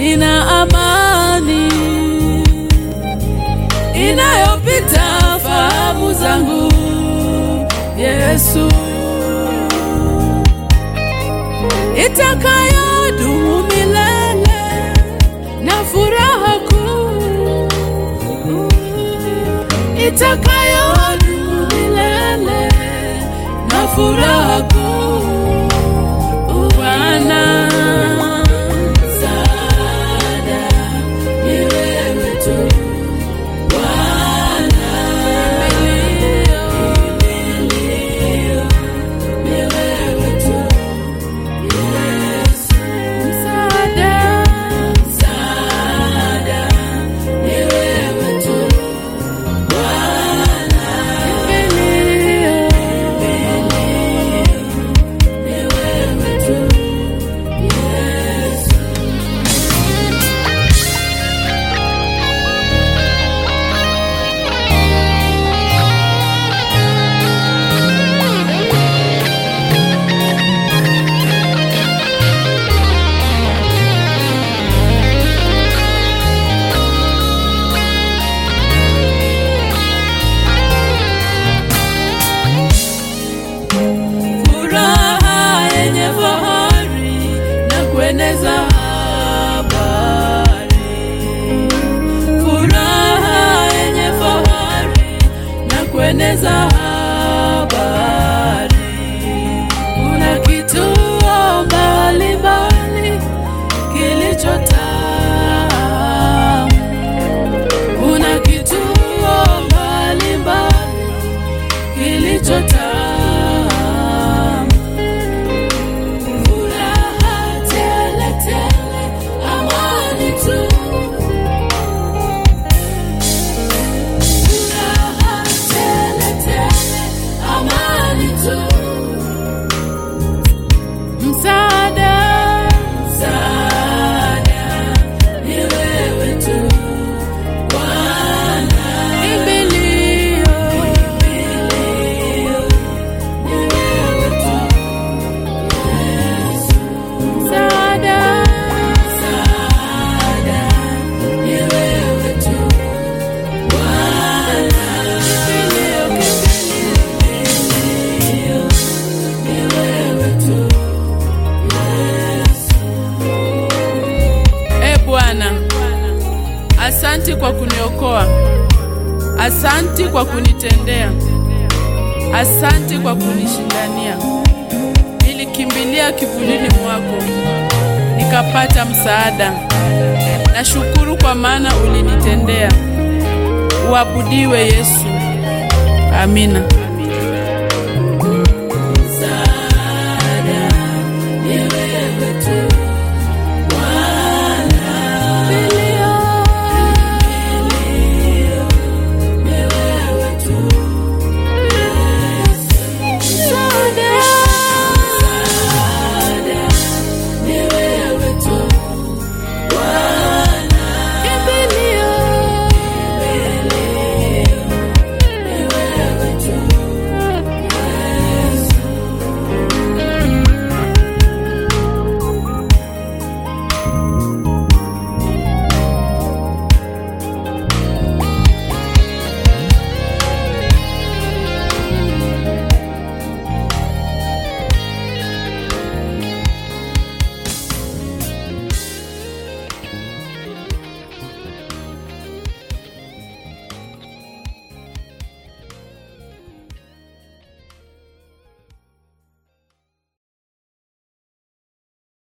nina amani inayopita fahamu zangu. Yesu, itakayodumu milele na furaha kuu itakayodumu milele na furaha kuu. Bwana msaada ni wewe tu. Bwana kimbilio ni wewe tu. Yesu msaada, msaada ni wewe tu. Bwana kimbilio, kimbilio ni wewe tu. Yesu furaha yenye fahari na kueneza habari, furaha yenye fahari na kueneza habari. Kuna kituo mbalimbali kilichotamu, kuna kituo mbalimbali kilichotamu Furaha tele tele, amani tu. Furaha tele tele, amani tu. Msaada, msaada ni wewe tu. Bwana kimbilio, kimbilio ni wewe tu. Msaada, msaada ni wewe tu. Bwana kimbilio, kimbilio ni wewe tu. E Bwana, asanti kwa kuniokoa, asanti kwa kunitendea, asanti kwa kunishindania. Nilikimbilia kivulini mwako nikapata msaada. Nashukuru kwa maana ulinitendea. Uabudiwe Yesu. Amina.